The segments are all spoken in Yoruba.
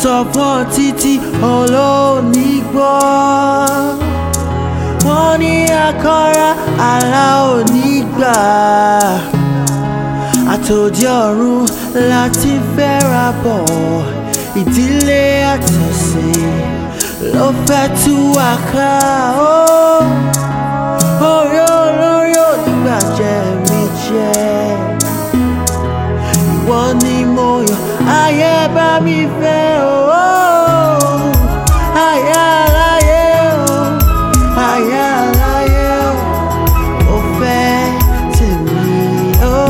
sọ fún ọ títí olóòní gbọ́ wọ́n ní akọ́ra àlá òní gbà àtòdì ọ̀run láti fẹ́ra bọ̀ ìdílé àtẹ̀sìn ló fẹ́ tú wa ká ó orí olórí onígbàjẹ́ mi jẹ́ ìwọ ni mo yàn ayé bá mi fẹ́ o ayé aláyé o ayé aláyé o ó fẹ́ tèmi o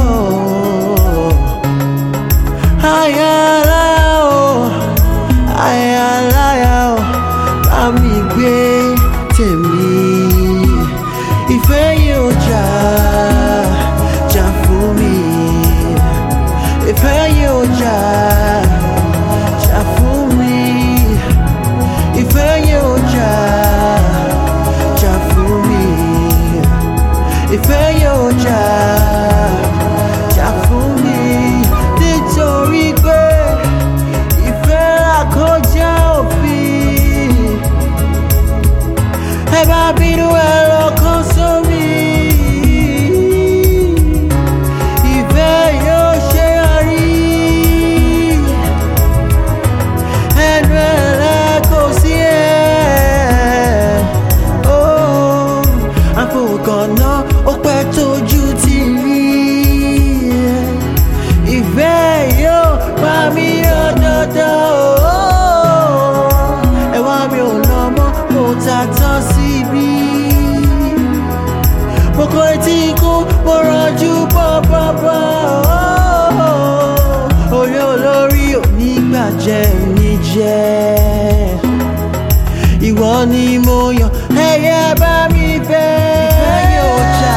ayé aláyé o ayé aláyé o bá mi gbé tèmi ìfẹ́ yóò jà jà fún mi ìfẹ́ yóò jà jà fún mi ìfẹ́ yóò jà jà fún mi ìfẹ́ yóò jà jà fún mi nítorí pé ìfẹ́ àkọjá òfin ẹ bá bínú ẹ lọ́kàn sórí. Ìfẹ́ yóò ṣe àrí. Ẹnu ẹ̀rẹ́ kò sí ẹ̀. Ó àfọwọ́kànná ó pẹ́ tójú ti rí. Ìfẹ́ yóò pa mí ọ̀dọ̀dọ̀. Ẹ̀wá mi ò lọ mọ́, mo ta tán síbí mo kọ etí ikú mo rànjú bọ́bọ́bọ́ orí olórí onígbàjẹ́ mi jẹ́ ìwọ ni mo yàn ẹyẹ bá mi fẹ́ ìfẹ́ yóò jà